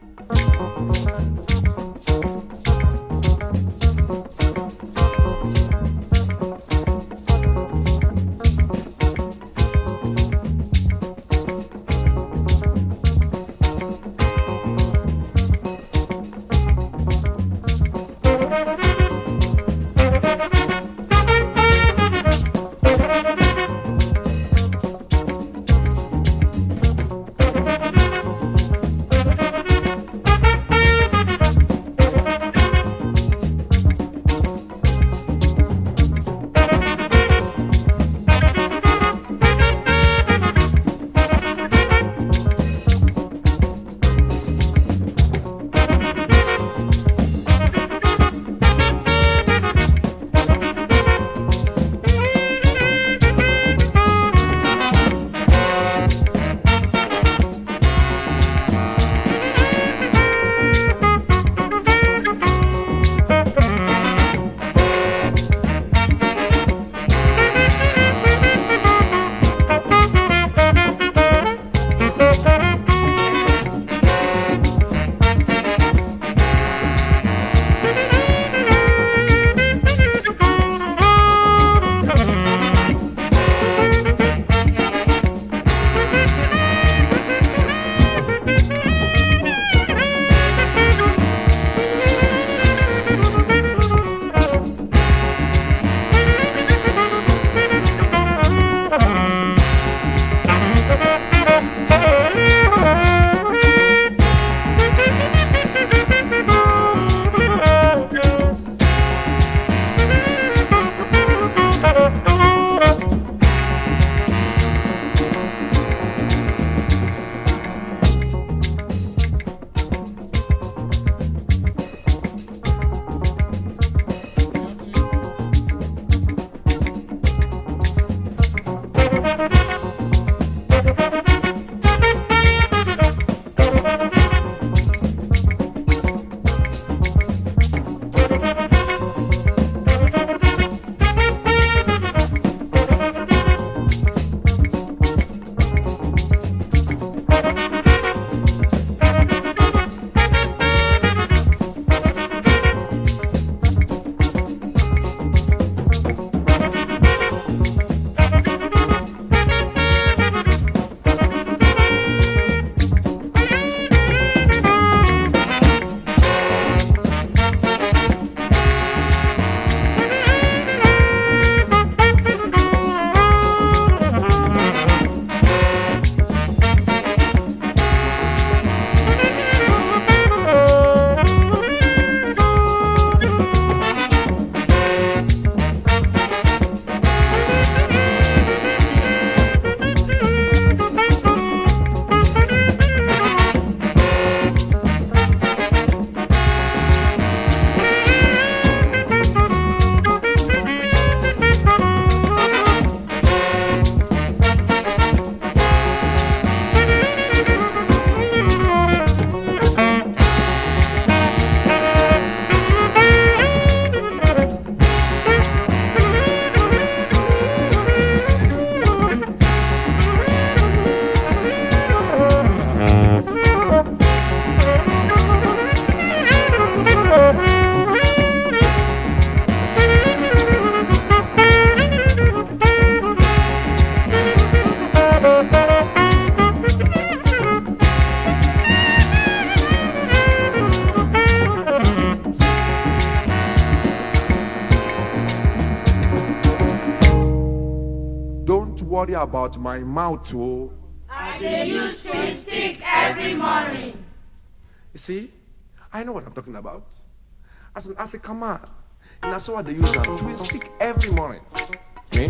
Don't worry about my mouth, oh. I dey use chewing stick every morning. You see, I know what I'm talking about. As an African man, and that's what they use a chewing stick every morning. Me?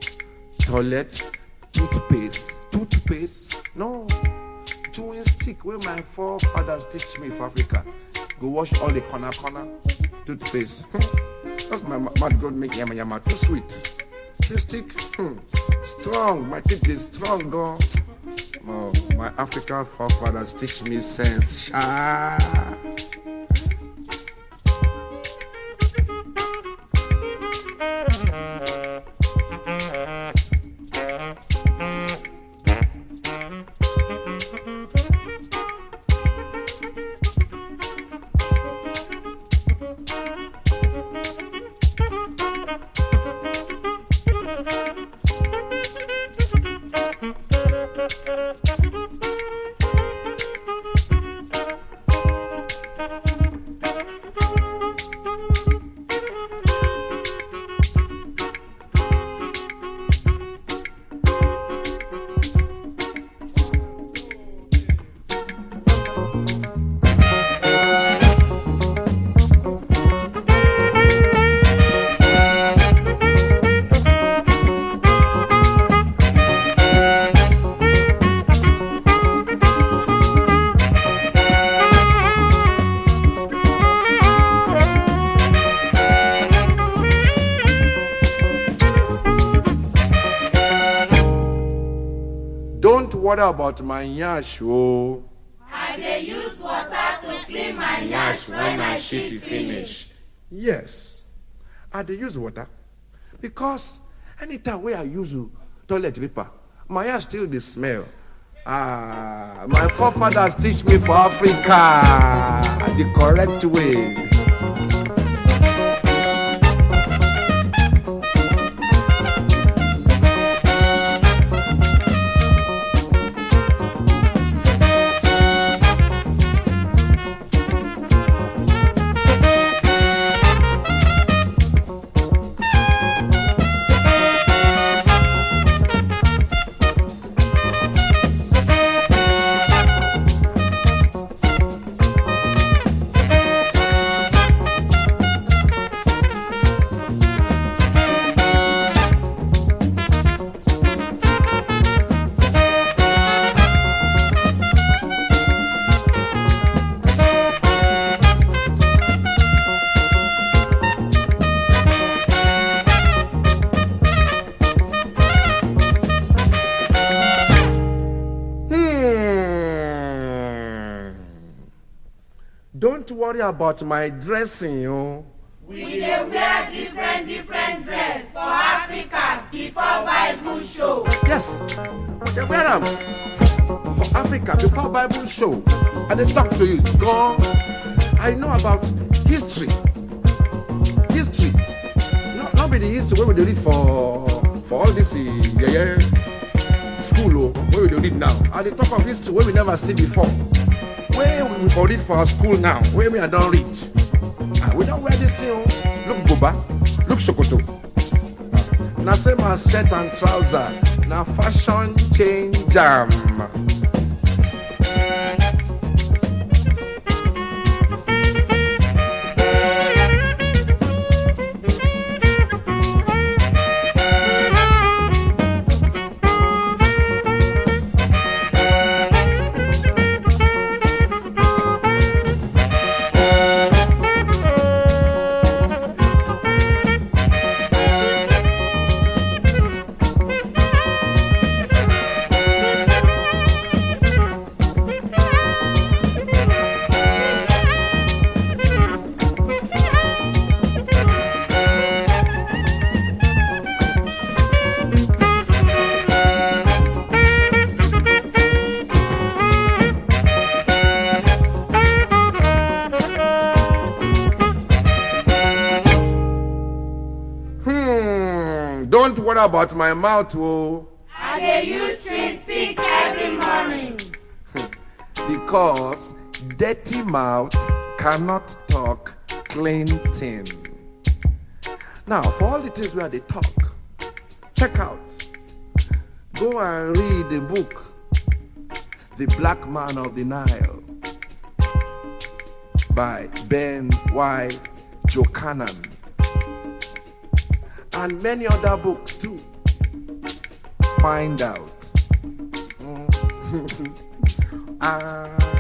Toilet, toothpaste, toothpaste. No, chewing stick where my forefathers teach me for Africa. Go wash all the corner corner toothpaste. That's my ma- mouth God make yama yama too sweet. Chewing stick, hmm, strong. My teeth is strong, though. Oh, my African forefathers teach me sense. Sha. worry about my yash o. I dey use water to clean my yansh when I shit it finish. Yes, I dey use water because anytime wey I use uh, toilet paper, my yash still dey smell. Ah, my forefathers teach me for Africa the correct way. Hmm. Don't worry about my dressing, oh. We dey wear different different dress for Africa before Bible show. Yes, they wear am for Africa before Bible show. I dey talk to you, God. I know about history. History. No, not be the history wey we dey read for for all this uh, yeye school o wey we dey read now. I dey talk of history wey we never see before. Wey we for read for our school now, wey me I don read. Ah, we don wear this thing o. Look buba, look sokoto. na same as shirt and trouser na fashion change am. Hmm, don't worry about my mouth o I dey use chewing stick every morning. because dirty mouth cannot talk clean thing. Now for all the things wey I dey talk, check out. Go and read the book The Black Man of the Nile by Ben Y. Jokanan and many other books too. Find out. Mm. ah,